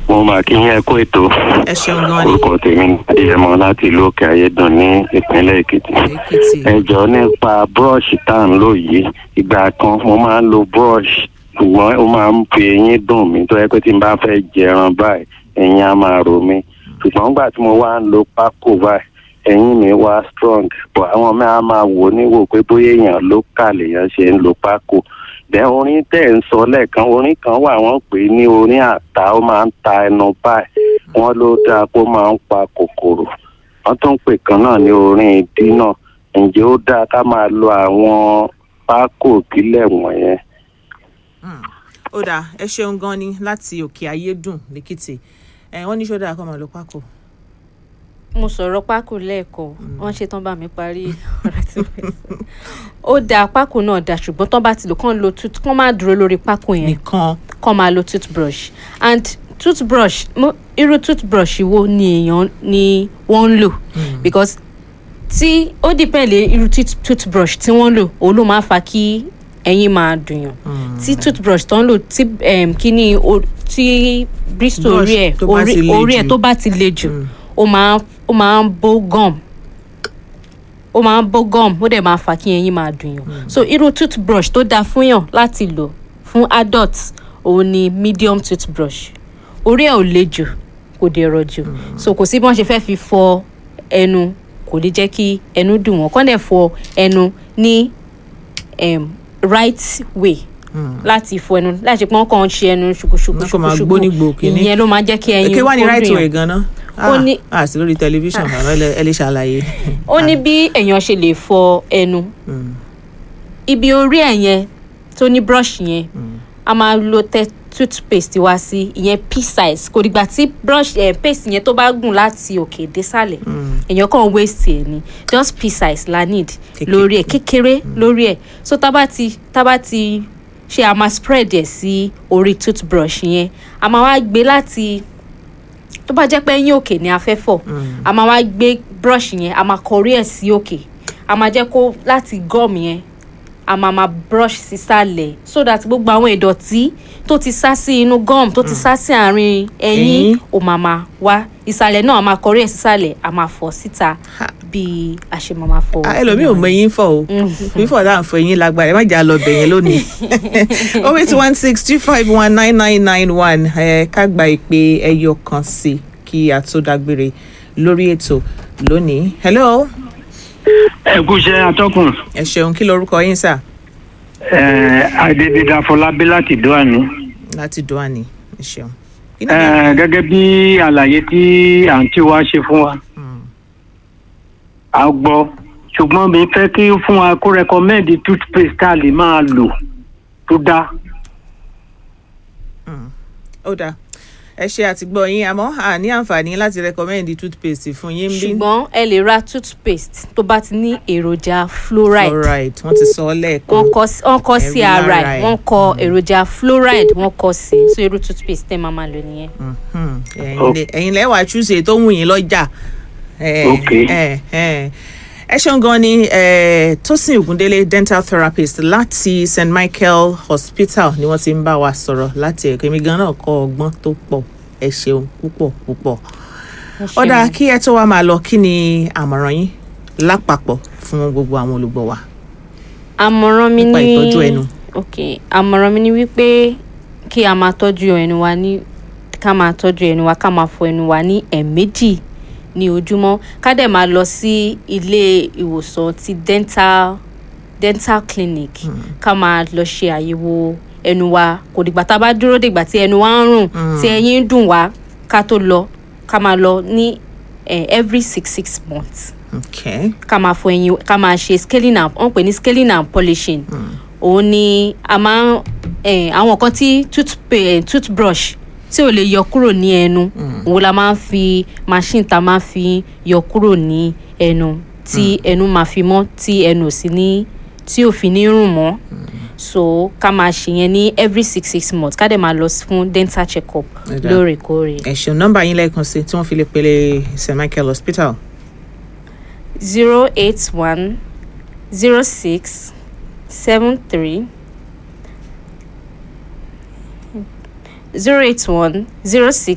mo máa kí yín ẹ kó ètò ẹ ṣeun gan ni orúkọ tèmi ní adéyẹmọ láti ìlú òkè ayédùn ní ìpínlẹ̀ èkìtì èkìtì ẹ jọ nípa búrọ́ọ̀ṣì tá à ń lò yìí ìgbà kan mo máa ń lo búrọ́ọ̀ṣì ṣùgbọ́n ó máa ń fi eyín dùn mí tó yẹ pé tí n bá fẹ́ jẹran báyìí eyín á máa rò mí ṣùgbọ́n nígbà tí mo wá ń lo pákó báyìí eyín mi wá strong but àwọn mi á máa wò níwò pé bóyá èèyàn ló kà lèèyàn ṣe ń lo pákó dẹ orin tẹ ń sọ lẹ́ẹ̀kan orin kan wà wọ́n pè é ní orin àtà ó máa ń ta ẹnu báyìí wọ́n ló dáa kó máa ń pa kòkòrò wọ́n tún pè kan náà ní orin ìdínà ǹjẹ́ ó dáa ká máa lo àwọn pákó ìbílẹ̀ wọ̀nyẹn. Hmm. ó dáa ẹ ṣeun gan ni láti òkè ayédùn lèkìtì ẹ wọn ní ṣọdá kọ́ máa lo pákó mo sọ̀rọ̀ pákó lẹ́ẹ̀kan wọ́n ṣe tán bá mi parí ọ̀rọ̀ tí mo fẹ́ sọ. ó dáa pákó náà dáa ṣùgbọ́n tán bá ti lò kán lo tooth kán má dúró lórí pákó yẹn nìkan kán máa lo toothbrush and toothbrush mo irú toothbrush wo ni èèyàn ni wọ́n ń lò because tí ó depend lé irú tooth- toothbrush tí wọ́n ń lò òun ló máa ń fa kí ẹyin máa dùnyàn tí toothbrush tó ń lò tí um, kíní o- tí bristol Brush orí ẹ̀ tó bá orí ti le orí ẹ̀ jù. tó bá ti le jù ó máa ó máa ń bó gum ó máa ń bó gum ó dẹ̀ máa fà kí ẹyin máa dùnyàn so irú toothbrush tó dáa fún yàn láti lò fún adult òun ni medium toothbrush orí ẹ̀ ò le jù kò dẹ̀ rọ̀ jù so kò sí bí wọ́n ṣe fẹ́ fi fọ ẹnu kò ní jẹ́ kí ẹnu dùn wọ́n kọ́ dẹ̀ fọ ẹnu ní um, right way láti fọ ẹnu láti ṣe pé wọ́n kàn ń ṣe ẹnu ṣùkúṣùkú Wọ́n kàn máa gbónígbò kíní. ìyẹn ló máa jẹ́ kí ẹyin èké wà ní kó right dùn way yàn. ganan Ó ah ní- ah sí lórí tẹlifíṣàn bàbá ẹ lè- ẹ lè ṣàlàyé ó ní bí èèyàn ṣe lè fọ ẹnu ibi orí ẹ̀ yẹn tó ní brush yẹn a máa lo tẹ toothpaste wá sí ìyẹn pea size kò dìgbà tí brush eh, paste yẹn tó bá gùn láti òkè désàlẹ̀ èèyàn kàn waste ẹ̀ ni just pea size la need Kéké- lórí ẹ̀ kékeré lórí ẹ̀ so tá bá ti tá bá ti ṣe a máa spread ẹ̀ sí orí toothbrush yẹn a máa wá gbé láti tó bá jẹ́ pé ẹ̀yìn òkè ni a fẹ́ fọ̀ a máa wá gbé brush yẹn a máa kọrí ẹ̀ sí òkè a máa jẹ́ kó láti gum yẹn a máa máa brush sísàlẹ̀ so that gbogbo àwọn ìdọ̀tí tó ti sá sí inú gum tó ti sá sí àárín ẹ̀yìn Ẹ̀yìn. ó máa máa wá ìsàlẹ̀ náà a máa kọrí ẹ̀ sísàlẹ̀ a máa fọ̀ síta Ha. bí a ṣe máa máa fọ̀. Ah, ẹlòmíì ò mọ eyín fọ o fífọ dáhùn fún eyín lágbára ẹ má jà lọ bẹ̀yẹn lónìí oh eight one six two five one nine nine nine one ẹ ká gba ìpè ẹyọ kan sí i kí a tó dágbére lórí ètò lónìí hello ẹ kú iṣẹ́ atọ́kùn ẹ ṣeun kí lorúkọ yín sà ẹ adédèdè afọlábí láti dóàní. láti dùnàní ẹ ṣeun. Kí ni ẹ gẹ́gẹ́ bí àlàyé tí àǹtí wa ṣe fún wa a gbọ́ ṣùgbọ́n mi fẹ́ kí ó fún wa kó rẹkọmẹ́ndì toothpaste tá a lè máa lò tó dáa. ó dáa ẹ ṣe àtìgbọ́ yín àmọ́ a ní àǹfààní láti recommend toothpaste fún yín bí ṣùgbọ́n ẹ lè ra toothpaste tó bá ti ní èròjà fluoride fluoride wọ́n ti sọ ọ́ lẹ́ẹ̀kan wọ́n kọ sí wọ́n kọ sí Ẹ̀rí ara lára ẹ̀ ẹ̀. wọ́n kọ èròjà fluoride wọ́n kọ sí so irú toothpaste tẹ́ máa máa lò nìyẹn. Mhm. Ẹ̀yin lẹ- ẹ̀yin lẹ́wàá chúùsì èyí tó wù yín lọ́jà. Eh, Ok. eh, eh. ẹ ṣeun gan ni eh, Tósìn Ògúndélé dental therapist láti St Michael Hospital ni wọ́n ti ń bá wa sọ̀rọ̀ láti ẹ̀kọ́ èmi gan náà kọ́ ọgbọ́n tó pọ̀ ẹ ṣeun púpọ̀ púpọ̀. Ẹ ṣeun. ọ̀dà kí ẹ tó wá máa lọ kí ni àmọ̀ràn yín lápapọ̀ fún gbogbo àwọn olùgbọ́ wa. àmọ̀ràn mi nípa ní ìtọ́jú ẹnu. ok àmọ̀ràn mi ní wípé kí a máa tọ́jú ẹnu wa ní ká máa tọ́jú ẹnu wa ká máa fọ ẹnu wa ní ẹ̀ẹ̀mejì ní ojúmọ́ ká dẹ̀ máa lọ sí ilé ìwòsàn ti dental dental clinic ká máa lọ ṣe àyẹ̀wò ẹnu wa kò dìgbà tá a bá dúró dìgbà tí ẹnu wa ń rùn tí ẹyin ń dùn wá ká tó lọ ká máa lọ ní eh, every six six months Okay. ká máa fọ ẹyin ká máa ṣe scaling and wọ́n pè ní scaling and polishing òun ni a máa ń eh, àwọn kan tí toothpa- eh, toothbrush tí ò lè yọ kúrò ní ẹnu òun la máa ń fi machine ta máa ń fi yọ kúrò ní ẹnu tí ẹnu máa fi mọ́ tí ẹnu ò sí ní tí ò fi ní rùn mọ́ so ká máa ṣe yẹn ní every six six months ká dẹ̀ máa lọ fún dental check up Ẹ̀dá. lóòrèkóòrè ẹ ṣeun nọ́mbà yín lẹ́ẹ̀kan sí tí wọ́n fi lè pele St Michael Hospital. zero eight one zero six seven three zero eight one zero six